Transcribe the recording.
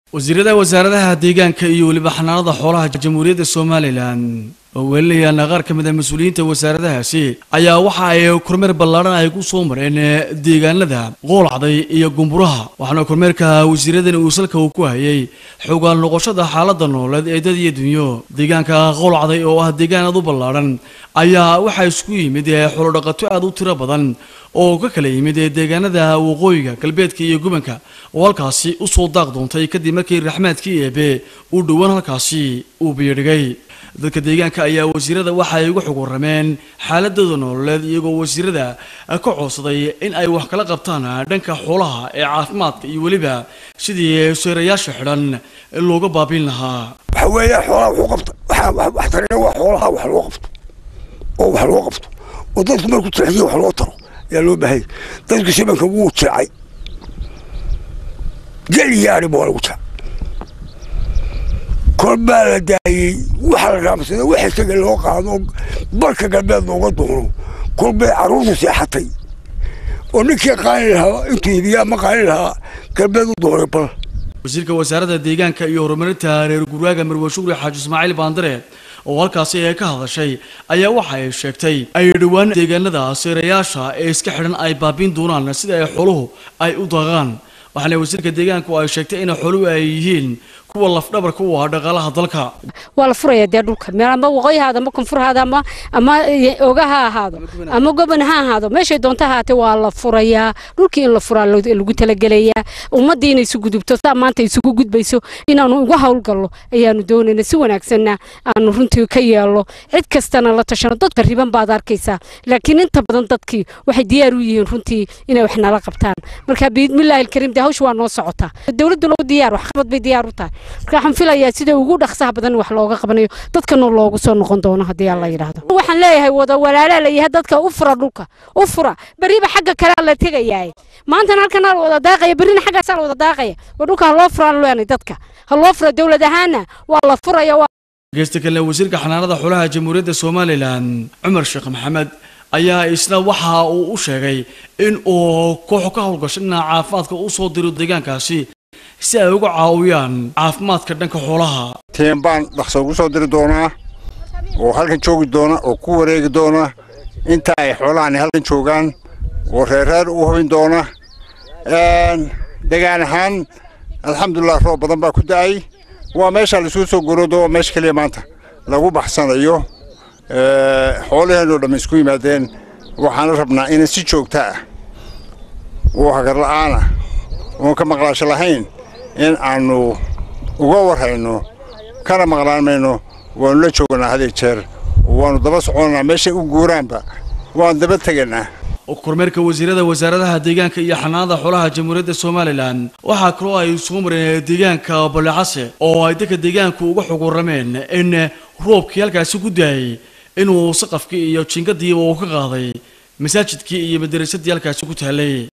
wasiirada wasaaradaha deegaanka iyo weliba xanaanada xoolaha jamhuuriyadda somalilan oo welinayaan qaar ka mid a mas-uuliyiinta wasaaradahaasi ayaa waxa ay kormeer ballaadhan ay ku soo mareen deegaanada qoolacday iyo gumburaha waxaana kormeerka wasiiradani uu salka uu ku hayay xogaan noqoshada xaalada nololeed ee dad iyo dunyo deegaanka qoolacday oo ah deegaan aad u ballaadhan ayaa waxaa isku yimid xoolodhaqato aad u tiro badan oo ka kala yimid deegaanada waqooyiga galbeedka iyo gubanka oo halkaasi usoo daaq doontay kadib markii raxmaadkii eebe uu dhowaan halkaasi uu biyadhigay dadka deegaanka ayaa wasiirada waxa ay uga xog warrameen xaaladooda nololeed iyagoo wasiirada ka codsaday in ay wax kala qabtaan dhanka xoolaha ee caafimaadka iyo weliba sidii seerayaasha xidhan looga baabin lahaa waxa weeye xoolaha wuxuu qabta waxa wax tarina waa xoolaha wax loo qabto oo wax loo qabto oo dadku markuu tixjiyo wax loo taro ayaa loo baahayay dadku shabanka wuu jecay gel yaari baa lagu jecay kor baa la daayey waxa la raamsada wax isaga loo qaado barka galbeed looga doono kor bay carruurtu seexatay oo ninkii qaali lahaa intuu hibiyaa ma qaali lahaa galbeed u doonay bal wasiirka wasaaradda deegaanka iyo horumarinta reer guraaga marwe shukri xaaji ismaaciil baandare oo halkaasi ee ka hadashay ayaa waxa ay sheegtay ay dhowaan deegaanada seerayaasha ee iska xidhan ay baabiin doonaan sida ay xooluhu ay u daaqaan waxaana wasiirka deegaanku ay sheegtay in xooluhu ay yihiin kuwa lafdhabarka u ah dhaqaalaha dalka waa la furaya dee dhulka meel ama waqooyihaada ama koonfurhaada ama ama oga ha ahaado ama goban ha ahaado meeshay doonta ahaatee waa la furayaa dhulkii in la furaa lagu talagelayaa ummaddii inay isu gudubto saa maanta isugu gudbayso inaanu uga howlgallo ayaanu doonayna si wanaagsanna aanu runtii ka yeelno cid kastana la tashano dadka riban baad arkaysaa laakiin inta badan dadkii waxay diyaar u yihiin runtii inay wax nala qabtaan marka biidmillaahi alkariim dee hawsha waa noo socotaa dowladduna u diyaar waxqabad bay diyaar u tahay marka waxaan filayaa sida ugu dhaqsaha badan wax looga qabanayo dadkana loogu soo noqon doono haddii alla yidhaahdo waxaan leeyahay wada walaalaa layahay dadka u fura dhulka u fura beriba xagga kalea la tegayaa maantana halkan la wada daaqaya berrina xaggaasaa la wada daaqaya waa dhulka ha loo furaan leenay dadka ha loo fura dowlad ahaana waa la furaya geysta kale wasiirka xanaanada xoolaha jamhuuriyadda somalilan cumar sheekh maxamed ayaa isna waxa uu u sheegay in uu kooxo ka howlgasho dhinaca caafimaadka u soo diro deegaankaasi si ay uga caawiyaan caafimaadka dhanka xoolaha tiin baan dhaqso ugu soo diri doonaa oo halkan joogi doona oo ku wareegi doona inta ay xoolahani halkan joogaan oo reerreer u hubin doona degaan ahaan alxamdulilah roob badan baa ku da'ay waa meesha laisuu soo goroodo waa meesha keliya maanta lagu baxsanayo xoolaheenoo dhamm isku yimaadeen waxaana rabnaa inay si joogta ah oo hagarla'aana oon ka maqlaasho lahayn in aannu uga warhayno kana maqlaan mayno waannu la jooganaa hadee jeer waannu daba soconnaa meeshay u guuraanba waan daba teganaa kormeerka wasiirada wasaaradaha deegaanka iyo xanaanada xoolaha jamhuuriyadda somalilan waxaa kaloo ay isugu mareen deegaanka balecase oo ay dadka deegaanku uga xog warrameen in roobkii halkaasi ku daayay inuu saqafkii iyo jinkadiiba uu ka qaaday masaajidkii iyo madarasadii halkaasi ku taallay